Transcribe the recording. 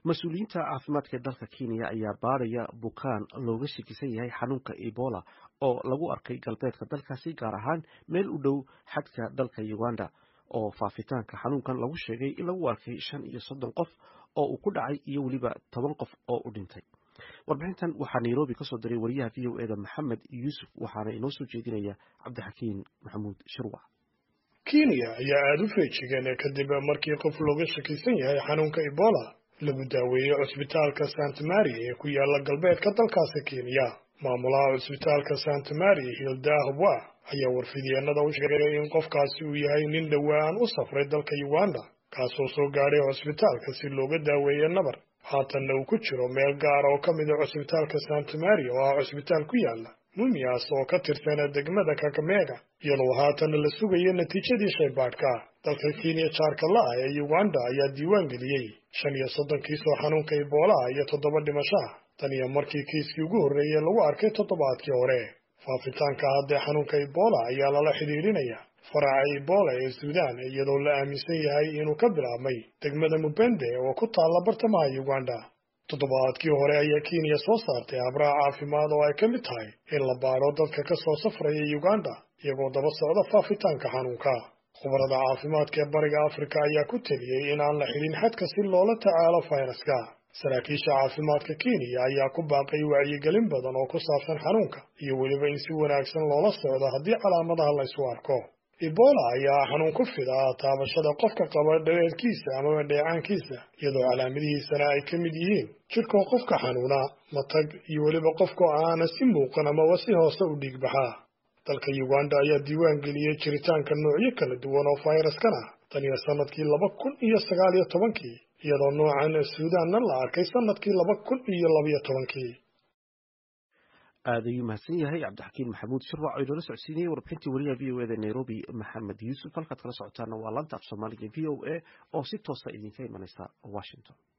mas-uuliyiinta caafimaadka dalka kenya ayaa baadhaya bukaan looga shakisan yahay xanuunka ebola oo lagu arkay galbeedka dalkaasi gaar ahaan meel u dhow xadka dalka uganda oo faafitaanka xanuunkan lagu sheegay in lagu arkay shan iyo soddon qof oo uu ku dhacay iyo weliba toban qof oo u dhintay warbixintan waxaa nairobi kasoo diray wariyaha v o eda maxamed yuusuf waxaana inoo soo jeedinaya cabdixakiin maxamuud shirwac kenya ayaa aada u feejigan kadib markii qof looga shakisan yahay xanuunka ebola lagu daaweeyey cusbitaalka sant mary ee ku yaala galbeedka dalkaasi kenya maamulaha cusbitaalka sant mary hilda hobwa ayaa warfidyeenada u sheegay in qofkaasi uu yahay nin dhowaan u safray dalka uganda kaasoo soo gaadhay cusbitaalka si looga daaweeyo nabar haatanna uu ku jiro meel gaar oo ka mid a cusbitaalka sant mary oo ah cusbitaal ku yaala mumias oo ka tirsana degmada kakamega iyadoo haatan la sugayo natiijadii shaybaadhka dalka kenya jaarka la-ah ee uganda ayaa diiwaan geliyey shan iyo soddon kiis oo xanuunka iboolaha iyo toddoba dhimasho ah tan iyo markii kiiskii ugu horreeyey lagu arkay toddobaadkii hore faafitaanka haddee xanuunka ibola ayaa lala xidhiidhinaya faraca ibola ee suudaan iyadoo la aaminsan yahay inuu ka bilaabmay degmada mubende oo ku taalla bartamaha uganda toddobaadkii hore ayaa kenya soo saartay habraha caafimaad oo ay ka mid tahay in la baadho dadka ka soo safraya uganda iyagoo daba socda faafitaanka xanuunka khubarada caafimaadka ee bariga afrika ayaa ku teliyey in aan la xidhin xadka si loola tacaalo fayraska saraakiisha caafimaadka kenya ayaa ku baaqay wacyigelin badan oo ku saabsan xanuunka iyo weliba in si wanaagsan loola socdo haddii calaamadaha la ysu arko ebola ayaa xanuun ku fida taabashada qofka qaba dhareerkiisa amaba dheecaankiisa iyadoo calaamadihiisana ay ka mid yihiin jidhkoo qofka xanuuna matag iyo weliba qofkoo aana si muuqan amaba si hoose u dhiigbaxa dalka uganda ayaa diiwaan geliyey jiritaanka noocyo kala duwan oo fayraskan ah tan iyo sanadkii laba kun iyo sagaal iyo tobankii iyadoo noocan suudaanna la arkay sanadkii laba kun iyo labayo tobankii aad ayuu mahadsan yahay cabdixakiin maxamuud shirwac oo inoola socodsiinayay warbixintii wariyaha v o eda nairobi maxamed yuusuf halkaad kala socotaana waa laanta af soomaaliga v o a oo si toosa idinka imanaysa washington